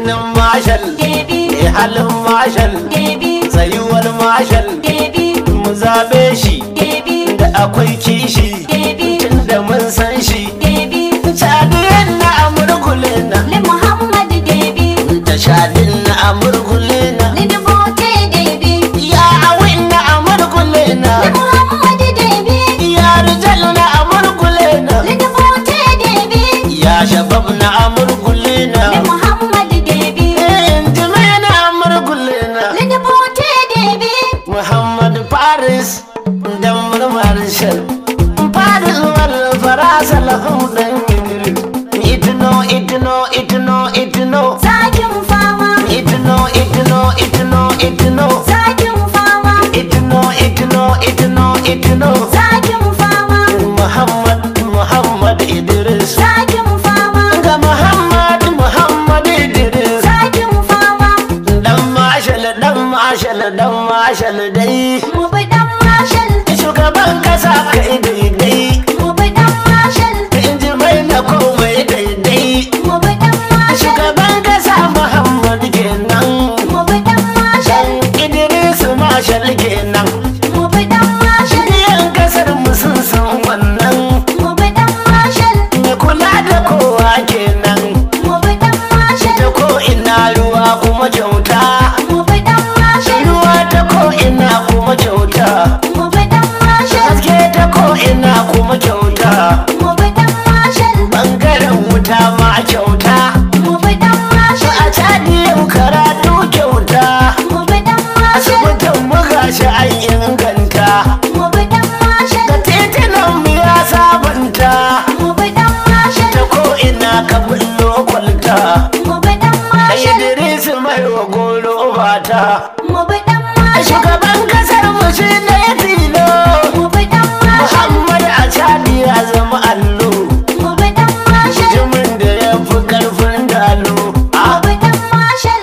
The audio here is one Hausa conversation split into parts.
jinin mashal Debi. mai halin mashal Debi. tsayuwar mashal Debi. mu zabe shi Debi. da akwai kishi Debi. tun da mun san shi Debi. shadin na amurkule na Li Muhammad Debi. da shadin na amurkule na Li Dubote Debi. ya awin na amurkule na Li Muhammad Debi. ya rijal na amurkule na Li Dubote Debi. ya shabab na amurkule na Li Muhammad Debi. injime na amurkule na Li Dubote Debi. muhammad paris da murmar shan paris wal farasa lahum dan idris itno itno itno itno Zakin fama. itno itno itno itno Zakin fama. itno itno itno itno Zakin fama. muhammad muhammad idris Zakin fama. ga muhammad muhammad idris Zakin fama. dan mashal dan mashal dan mashal dai Mu bi dan mashal. shugaban kasa kai daidai Mu bi dan mashal. in ji mai na komai daidai Mu bi dan mashal. shugaban kasa muhammad kenan Mu bi dan mashal. dan idris mashal kenan Mu bi dan mashal. yan kasar mu sun san wannan Mu bi dan mashal. mai kula da kowa kenan Mu bi dan mashal. ta ko ina ruwa kuma kyauta Mu bi dan mashal. ruwa ta ko ina kuma kyauta Mu bi dan mashal. haske ta ko ina kuma kyauta Mu bi dan mashal. bangaren wuta ma kyauta Mu bi dan mashal. a cadi yau karatu kyauta Mu bi dan mashal. asibitin mu gashi an inganta Mu bi dan mashal. da titunan mu ya sabanta Mu bi dan mashal. ta ko ina ka bullo kwalta Mu bi dan a mashal. idris mai wa golo bata Mu bi dan mashal. shugaban kasar mu shi ne tilo Mu bi dan mashal. muhammad a cadi ya zama allo Mu bi dan mashal. jimin da ya fi karfin dalo Mu a bi dan mashal.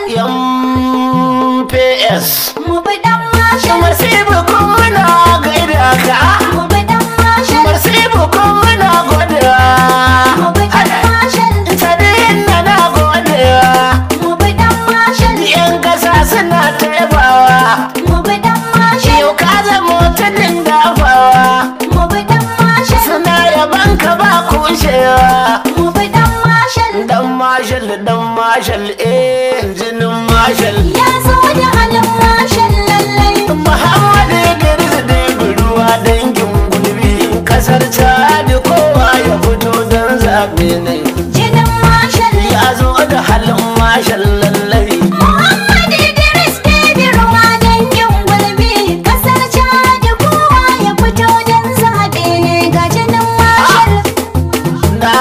ps Mu bi dan mashal. Masibu kun muna gaida ka Mu bi dan mashal. Masibu kun muna godiya Mu bi dan mashal. Sadiyin na na godiya Mu bi dan mashal. Yan kasa suna taibawa Mu bi dan mashal. Yau ka zama tudun dafawa Mu bi dan mashal. Suna yaban ka ba kushewa Mu bi dan mashal. Dan mashal dan mashal eh jinin mashal Ya zo da halin mashal lallai. Muhammad Idris da ruwa dangin gulbi kasar Chad kowa ya fito don zaɓe ne Jinin mashal. ya zo da halin mashal lallai Muhammad Idris Debi ruwa dangin gulbi. Kasar Chad kowa ya fito don zaɓe ne ga jinin mashal. na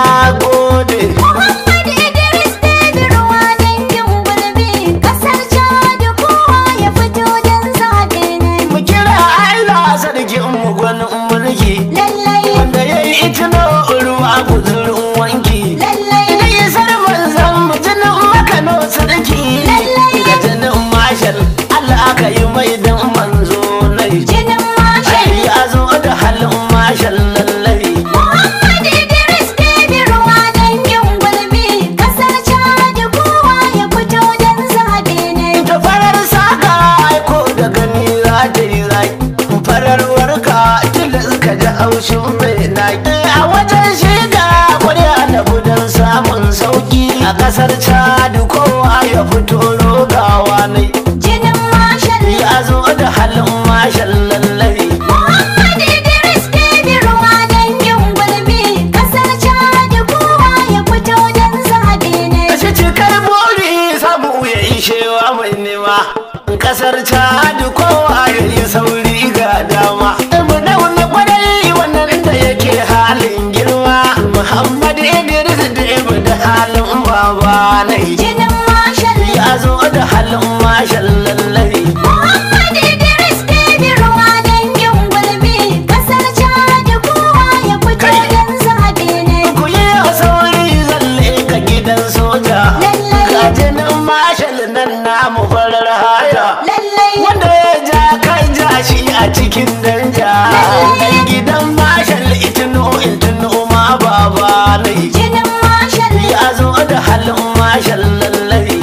gode Muhammad Idris Debi ruwa dangin gulbi. Kasar Chad kowa ya fito don zaɓe ne. mu kira Allah sarkin mu gwanin mulki Lallai, wanda ya yi itino ruwa guzurin wanki lallai, da yi sarman zan mu jinin makano sarki ga jinin mashal Allah aka yi mai dan manzo nai jinin mashal. ai ya zo da halin mashal lallai Muhammad Idris Debi ruwa dangin gulbi. Kasar Chad kowa ya fito don zaɓe ne. ta farar saka aiko da gani za ta yi rai farar warka tilas ka ji haushin mai naki a wajen shiga kwarya da budan samun sauki a kasar chad kowa ya fito rogawa ne Jinin mashal. ya zo da halin mashal lallai Muhammad Idris Debi ruwa dangin gulbi. Kasar Chad kowa ya fito don zaɓe ne. Kashe cikar bori samu ya ishewa mai nema kasar chad kowa ya yi sauri ga dama mu dauna kwarai wannan da yake halin girma muhammad idris da ibu da halin baba nai Jinin mashal. ya zo da halin mashal lallai Muhammad Idris Debi ruwa dangin gulbi. Kasar Chad kowa ya fito Kai. don zaɓe ne. ku yi sauri zalle ka gidan soja Lallai. ga jinin mashal nan namu farar haya Lallai, wanda ya ja kai ja shi a cikin danja dan gidan mashal itino itino ma baba nai jinin mashal. ya zo da halin mashal lallai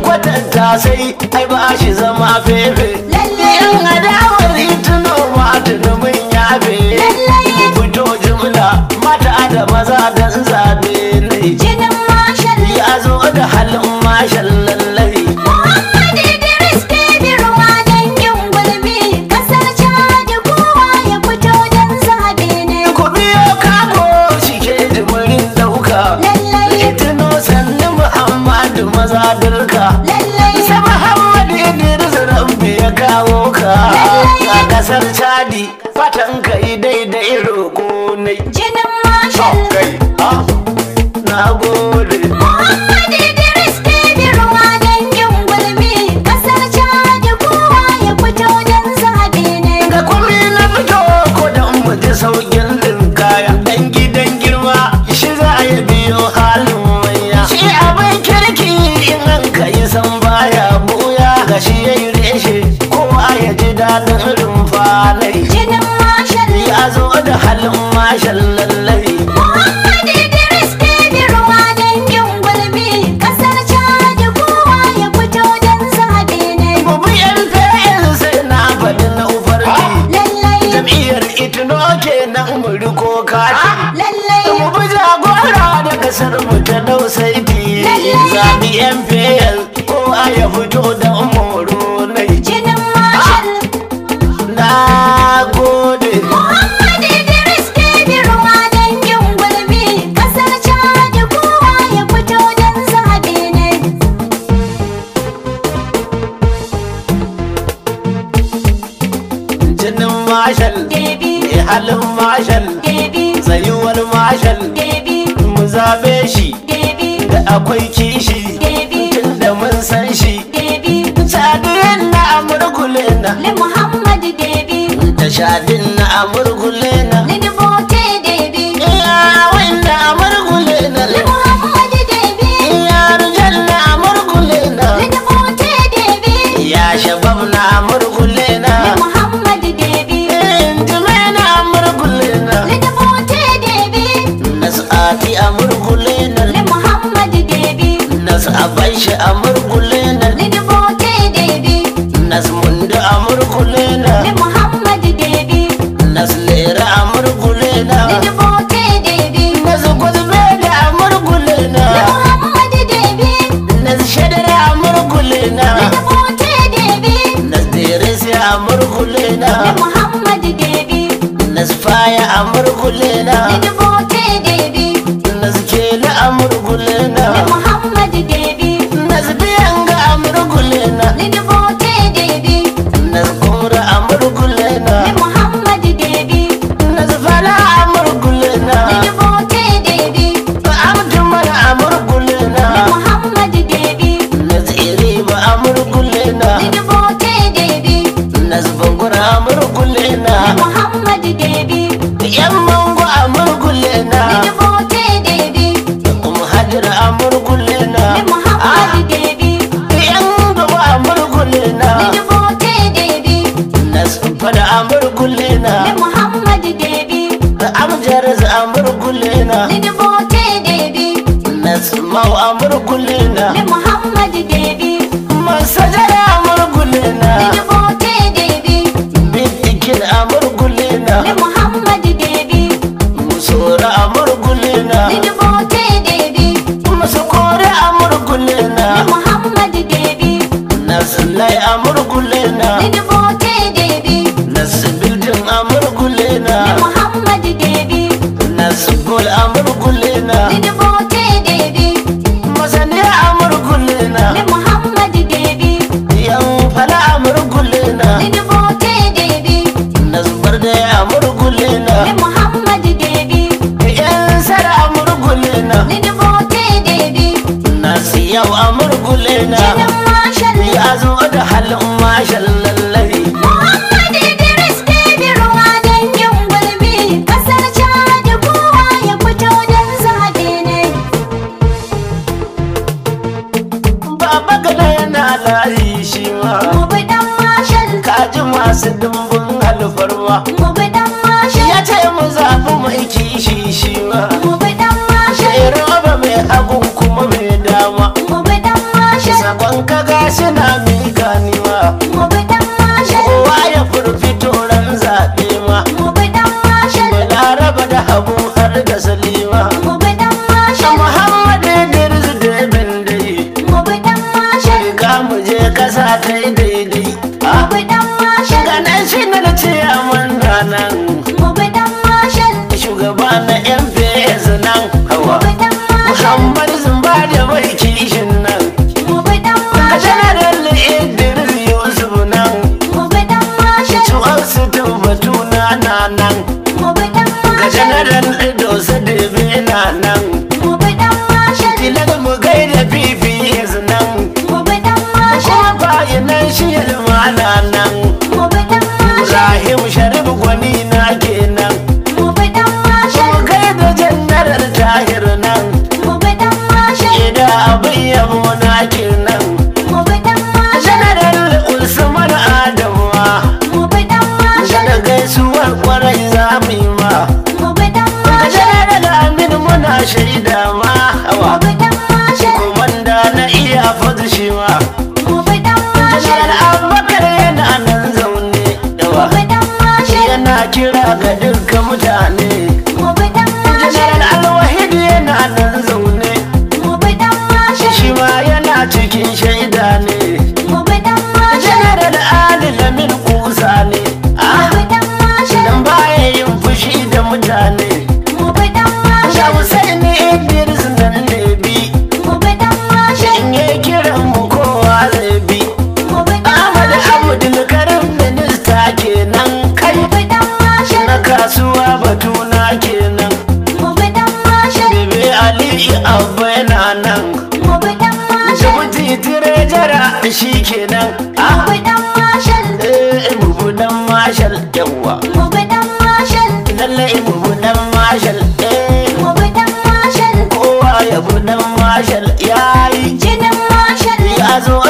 kwatanta sai ai ba shi zama fefe Lallai. in adawar tuno ma tunumin yafe Lallai. fito jumla mata da maza dan zabe ne jinin mashal ya zo da halin mashan lallai Muhammad Idris Debi ruwa dangin gulbi kasar Chad kowa ya fito don zabe ne ku biyo kago shike jimirin dauka Lallai. tuno sannu muhammadu maza dirka lallai Sai Muhammadu Idris Rabbi ya kawo ka a kasar Chadi fatan ka yi daidai roƙo ne. jinin mashal Kai, ah, na gode. Muhammad Idris Debi ruwa dangin gulbi kasar Chad kowa ya fito don zabe ne Ga kuri na fito ko da mu ji saukin kaya. Dan gidan girma shi za ya biyo halin manya. Shi abin kirki in an ka yi san baya buya. Ga shi ya yi reshe kowa ya ji daɗin rumfanai. jinin mashal Ya zo da halin mashan lallai. Muhammad Idris Debi ruwa dangin gulbi kasar Chad kowa ya fito don zabe ne Babu yan fa'il sai na faɗi na ufarki lallai Jam'iyyar itino kenan mu riko kati lallai Mu bi jagora da kasar mu ta dau saiti Zabi yan fa'il ko a ya fito da moro nai jinin mashal Na gode Muhammad Idris Debi ruwa dangin gulbi kasar Chad kowa ya fito don zabe ne Jinin mashal Debi mai halin mashal Debi Tsayuwar mashal Debi mu zabe shi Debi da akwai kishi Debi Tunda mun san shi Debi Sadiyan na amurkule na Le Muhammad Debi da shadin na amurkule na Lini bote Debi iya wanda amurkule na Le Muhammad Debi iya rijal na amurkule na Lini bote Debi ya shabab na amurkule na Le Muhammad Debi injime na amurkule na Lini bote Debi nas'ati amurkule na Le Muhammad Debi nas'aban shi amurkule na Lini bote Debi nasmundu amurkule na Le Muhammad Debi naslera amurkule na Lini bote Debi naskwazbe da amurkule na Le Muhammad Debi nasshadara amurkule na Lini bote Debi nasdirisi amurkule Le na Muhammad Debi nasfaya amurkule na Lini bote Debi naskela amurkule Le na Muhammad Debi nasbiyanga amurkule na Lini bote Debi naskumra amurkule Le na Muhammad Debi nasfala amurkule na Lini bote Debi amtumara amurkule Le na Muhammad Debi nasiriba amurkule na Lini bote Debi nasbangura amurkule Le na Muhammad Debi yan mango amurkule na Lini bote Debi kuma hajira amurkule na Le Muhammad Debi yan gaba amurkule na Lini bote Debi nas fada amurkule Le na Muhammad Debi amjar amurkule na Lini bote Debi nas mau amurkule na Le Muhammad Debi masajara amurkule na Lini bote Debi bidikin amurkule Le na Muhammad Debi musora amurkule na Lini bote Debi masakore amurkule Le na Muhammad Debi naslai amurkule na Lini bote Debi nasbildin amurkule Le na Muhammad Debi nasbul amurkule na Lini bote Debi masani amurkule na Le Muhammad Debi yan fala amurkule na Lini bote Debi nasbar da amurkule Le na Muhammad Debi yan sara amurkule na Lini bote Debi nasu yau amurkule na Jinin mashal ya zo da halin mashin lallai Muhammad Idris Debi ruwa dangin gulbi kasar Chad kowa ya fito don zabe ne baba gada yana layi shi ma mu bi dan mashal kaji masu dimbin alfarma mu bi dan mashal ya ce mu zaɓi mai kishi shi ma mu bi dan mashal sai roba mai hagun kuma mai dama mu bi dan mashal sakon ka suna miƙa ni ma mu bi dan mashal kowa ya furfito ran zaɓe ma mu bi dan mashal balaraba da habu har da salima mu bi dan mashal muhammad idris da dai mu bi dan mashal shiga mu je kasa ta yi daidai mu bi dan mashal ganin shi na ce a nan mu bi dan mashal shugaba na yan nan mu hawa bi dan mashal muhammad zumba da mai kishin nan mu bi dan ka mashal janaral idris yusuf nan mu bi dan mashal tuwar su tabbatu na na nan mu bi dan ga mashal janaral ido su debe na nan mu bi dan mashal tilar mu gaida fifi nan mu bi dan mashal kuma bayanan shi ilmana nan mu bi dan mashal Ibrahim Sharif gwani na kenan mu bi dan mashal Mu kai da jannarar tahir nan mu bi dan mashal Ida abin yabo na kenan mu bi dan mashal Janaral Usman Adamuwa mu bi dan mashal Da gaisuwar kwarai za mu yi ma mu bi dan Ga mashal Janaral Amin muna shaida ma mu hawa bi dan mashal Komanda na iya fadu shi ma mu bi dan mashal Janaral Abubakar yana nan zaune mu yawa bi dan mashal Yana kira ga dukkan mutane mu bi dan mashal Janaral Alwahid yana nan zaune mu bi dan mashal shi ma yana cikin shaida ne mu bi dan mashal Janaral Ali Lamin kusa ne mu ah bi dan mashal dan baya yin fushi da mutane mu bi dan da mashal Hussein Idris nan ne bi mu bi dan mashal in ya kiran mu kowa zai bi mu bi dan Ahmad mashal Abdul Karim minista kenan kai mu bi dan mashal na kasuwa batuna kenan mu bi dan mashal Bebe Ali Abba yana nan mu bi dan mashal Jabuti Tirejara shi kenan mu ah bi dan mashal eh bubu dan mashal yawa mu bi dan mashal lallai bubu dan mashal eh mu bi dan mashal kowa ya bu dan mashal yayi jinin mashal ya zo